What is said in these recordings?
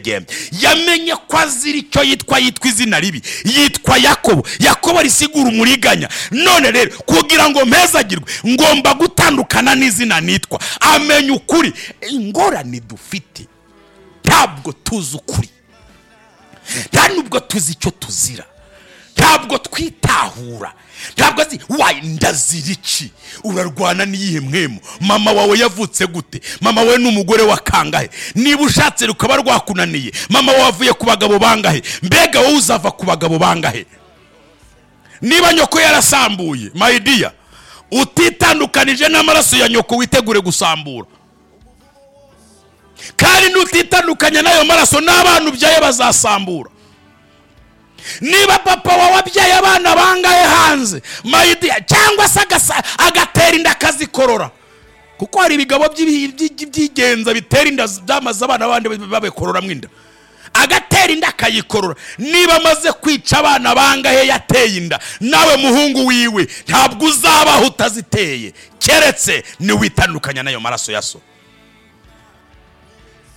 bye yamenye ko azira icyo yitwa yitwa izina ribi yitwa yakobo yakobo risigura umuriganya none rero kugira ngo mpezagirwe ngomba gutandukana n'izina nitwa amenya ukuri ingorane dufite ntabwo tuzi ukuri nta nubwo tuzi icyo tuzira ntabwo twitahura ntabwo azi ndazira iki urarwana n'iyihe mwemu mama wawe yavutse gute mama we ni umugore wa kangahe niba ushatse rukaba rwakunaniye mama wawe avuye ku bagabo bangahe mbega wowe uzava ku bagabo bangahe niba nyoko yarasambuye mayidiya utitandukanije n'amaraso ya nyoko witegure gusambura kandi n'utitandukanya n'ayo maraso n'abana ubyaye bazasambura niba papa wawe abyaye abana bangahe hanze mayidiya cyangwa se agatera inda akazikorora kuko hari ibigabo by'igenza bitera inda byamaze abana bandi babikororamo inda agatera inda akayikorora niba amaze kwica abana bangahe yateye inda nawe muhungu wiwe ntabwo uzabaho utaziteye keretse niwitandukanya n'ayo maraso ya so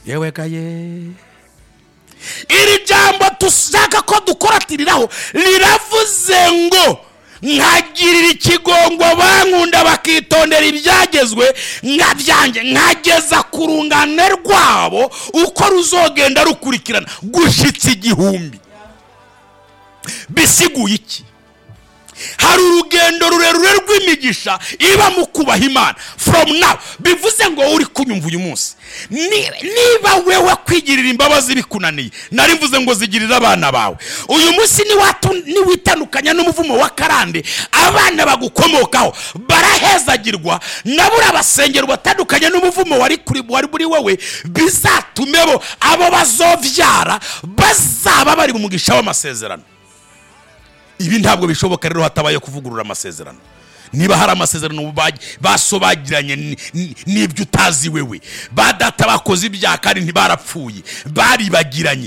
yewe gaye iri jambo dushaka ko dukoratiriraho riravuze ngo nkagirira ikigongo bankunda bakitondera ibyagezwe nkabyange nkageza ku rungano rwabo uko ruzogenda rukurikirana gushyitsa igihumbi bisiguye iki hari urugendo rurerure rw'imigisha iba mu kubaha imana from now bivuze ngo uri kunyumva uyu munsi niba wewe kwigirira imbabazi bikunaniye nari mvuze ngo zigirire abana bawe uyu munsi niwitandukanya n'umuvumo wa karande abana bagukomokaho barahezagirwa nabo urabasengera batandukanye n'umuvumo wari kuri wowe bizatume bo abo bazobyara bazaba bari mu mugisha w'amasezerano ibi ntabwo bishoboka rero hatabaye kuvugurura amasezerano niba hari amasezerano basobagiranye n'ibyo utazi wewe ba data bakoze ibyaha kandi ntibarapfuye baribagiranye